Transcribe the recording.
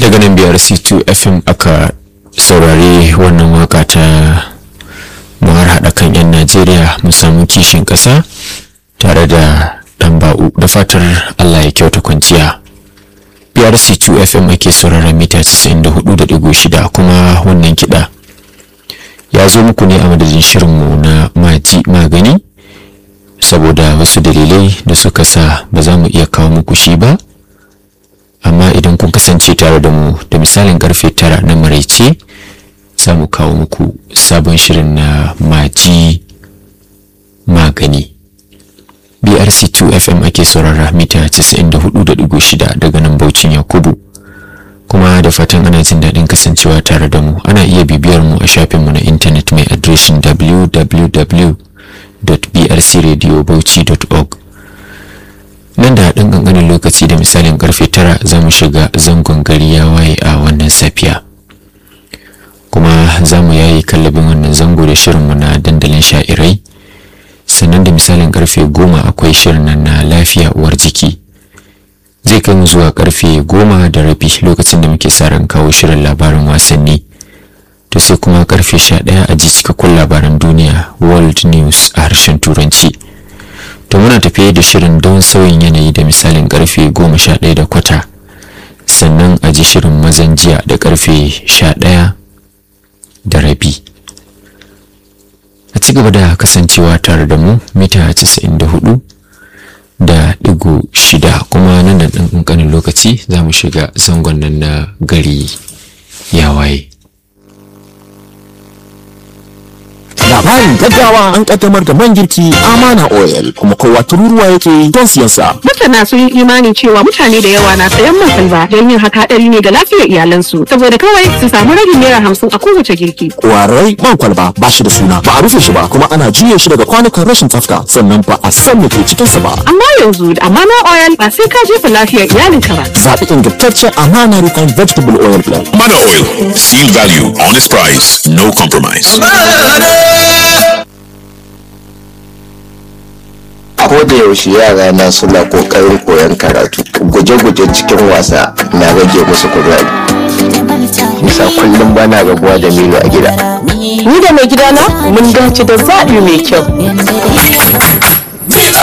daga nan biyar c2 fm aka saurari wannan waka ta muhar haɗa kan 'yan najeriya mu samu kishin ƙasa tare da ɗan ba'u da fatar allah ya kyauta kwanciya biyar c2 fm ake sauraron mita 94.6 kuma wannan kiɗa ya zo muku ne a madadin shirinmu na maji magani saboda wasu dalilai da suka sa ba za mu iya kawo muku shi ba amma idan kun kasance tare da mu da misalin karfe tara na maraice za mu kawo muku sabon shirin na maji magani brc2 fm ake saurara mita 94.6 daga nan baucin yakubu kuma da fatan ana jin daɗin kasancewa tare da mu ana iya bibiyar mu a shafinmu na intanet mai adireshin www.brcradiobauchi.org nan da haɗin ƙanƙanin lokaci da misalin ƙarfe tara za mu shiga zangon gari ya waye a wannan safiya kuma za mu yayi kallabin wannan zango da shirinmu na dandalin sha'irai sannan da misalin ƙarfe goma akwai shirin nan na lafiya uwar jiki zai kai mu zuwa ƙarfe goma da rabi lokacin da muke sa ran kawo shirin labarin wasanni to sai kuma ƙarfe sha ɗaya a ji cikakkun labaran duniya world news a harshen turanci to muna tafiye da shirin don sauyin yanayi da misalin karfe goma sha ɗaya da kwata sannan a ji shirin mazan jiya da karfe sha ɗaya da rabi a ci gaba da kasancewa tare da mu mita casa'in da hudu da ɗigo shida kuma nan da ɗan ƙanƙanin lokaci za mu shiga zangon nan na gari ya waye labarin gaggawa an kaddamar da man girki amana oil kuma kowa tururuwa yake don siyan sa masana sun yi imani cewa mutane da yawa na sayan man salba don yin haka hadari ne ga lafiyar iyalansu saboda kawai su samu ragin naira hamsin a kowace girki kwarai man kwalba ba shi da suna ba a rufe shi ba kuma ana juye shi daga kwanukan rashin tsafta sannan ba a san me ke cikin sa ba amma yanzu da amana oil ba sai ka jefa lafiyar iyalinka ba zaɓi ingantaccen amana refined vegetable oil blend Mana Oil. Seal value, honest price, no compromise. ko da yaushe yara na suna kokarin koyon karatu guje-guje cikin wasa na rage musu kuzari nisa kullum bana rabuwa da milo a gida ni da mai gidana mun dace da zaɓi mai kyau